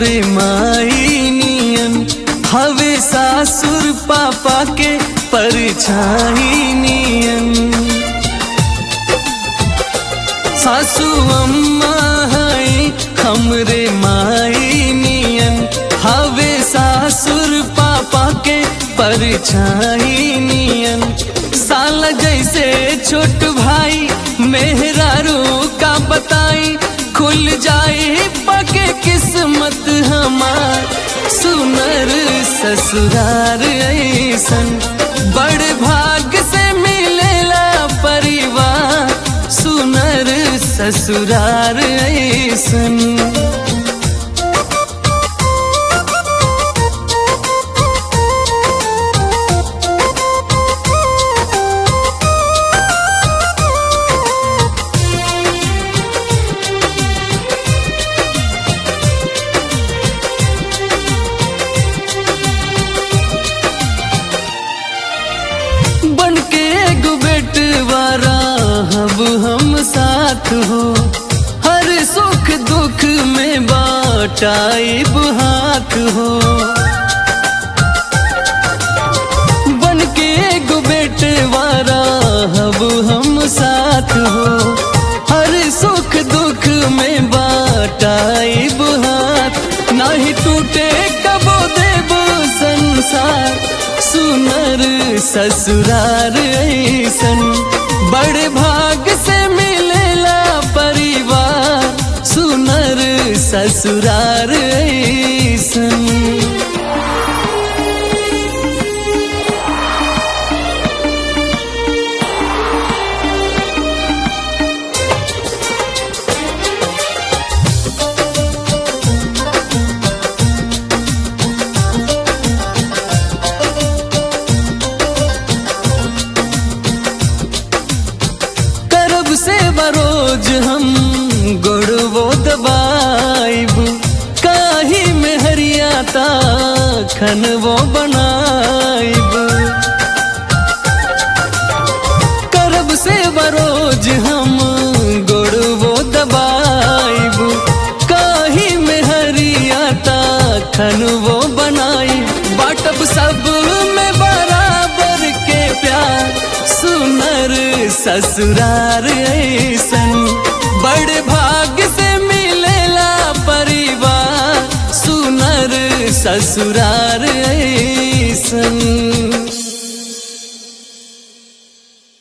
हमरे माई नियन हवे सासुर पापा के परछाई नियन सासू अम्मा है हमरे माई नियन हवे सासुर पापा के परछाई नियन साला जैसे छोट भाई मेहरारू का बताई खुल जाए पके किस्मत हमार सुनर ससुरार ऐसन बड़ भाग से मिलेला परिवार सुनर ससुरार ऐसन बन के एगो बेटवारा अब हम साथ हो हर सुख दुख में बाटाइब हाथ हो बन के एगो बेटवारा अब हम साथ हो हर सुख दुख में बाटाइब हाथ नाही टूटे कबो देव संसार सुनर ससुरार ऐसन बड़ भाग से मिलेला परिवार सुनर ससुरार ऐसन करब से बरोज हम गोड़वो दबाइब काही में हरियाता खनवो बनाइब करब से बरोज हम गोड़वो दबाइब काही में हरियाता खनवो बनाइब बाटब सब में बराबर के प्यार सुनर ससुरार ऐसन बड़ भाग से मिलेला परिवार सुनर ससुरार